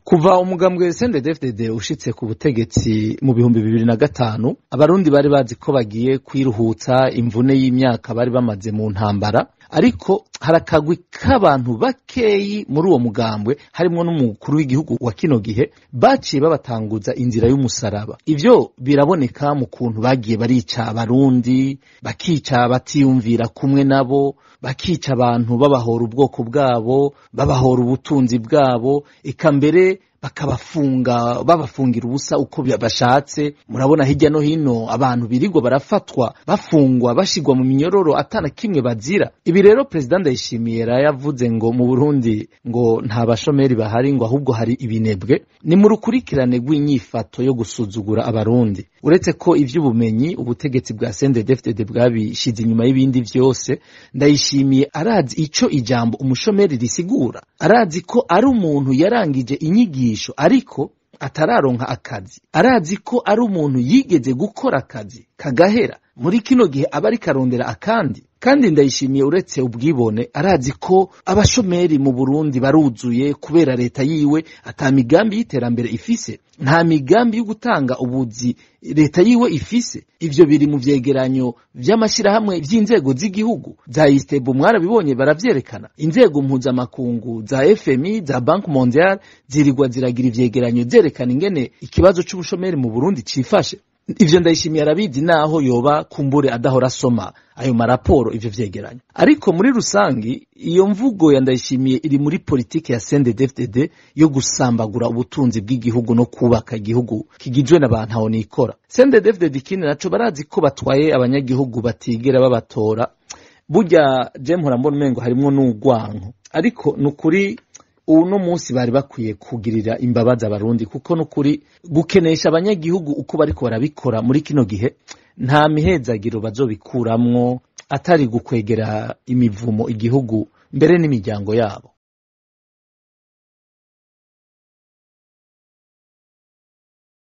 kuva umugambwe CNDD-FDD ushitse ku butegetsi mu bihumbi bibiri na gatanu abarundi bari bazi ko bagiye kwiruhutsa imvune y'imyaka bari bamaze mu ntambara ariko harakagwi k'abantu bakeyi muri uwo mugambwe harimwo n'umukuru w'igihugu wa kino gihe baciye babatanguza inzira y'umusaraba ivyo biraboneka mu kuntu bagiye barica abarundi bakica batiyumvira kumwe nabo bakica abantu babahora ubwoko bwabo babahora ubutunzi bwabo eka mbere bakabafunga babafungira ubusa uko bashatse murabona hirya no hino abantu birirwa barafatwa bafungwa bashigwa mu minyororo atana kimwe bazira ibi rero perezida ndayishimiye yarayavuze ngo mu burundi ngo nta bashomeri bahari ngo ahubwo hari ibinebwe ni mu rukurikirane rw'inyifato yo gusuzugura abarundi uretse ko ivy'ubumenyi ubutegetsi bwa CNDD-FDD bwabishize inyuma y'ibindi vyose ndayishimiye arazi ico ijambo umushomeri risigura arazi ko ari umuntu yarangije inyigisho ariko atararonka akazi arazi ko ari umuntu yigeze gukora akazi kagahera muri kino gihe aba ariko arondera akandi kandi ndayishimiye uretse ubwibone arazi ko abashomeri mu Burundi baruzuye kubera leta yiwe ata migambi y'iterambere ifise nta migambi yo gutanga ubuzi leta yiwe ifise ivyo biri mu vyegeranyo vy'amashirahamwe vy'inzego z'igihugu za Istebu mwarabibonye baravyerekana inzego mpuzamakungu za FMI za Banque Mondiale zirirwa ziragira ivyegeranyo zerekana ingene ikibazo c'ubushomeri mu Burundi cifashe ivyo ndayishimiye arabizi naho yoba kumbure adahora asoma ayo maraporo ivyo vyegeranyo ariko muri rusangi iyo mvugo ya ndayishimiye iri muri politike ya CNDD-FDD yo gusambagura ubutunzi bw'igihugu no kubaka igihugu kigizwe n'abantu aho nikora CNDD-FDD ikindi naco barazi ko batwaye abanyagihugu batigera babatora burya je mpora mbona umengo harimwo n'urwanko ariko nukuri uno munsi bari bakwiye kugirira imbabazi abarundi kuko nukuri gukenesha abanyagihugu uko bariko barabikora muri kino gihe nta mihezagiro bazobikuramwo atari gukwegera imivumo igihugu mbere n'imiryango yabo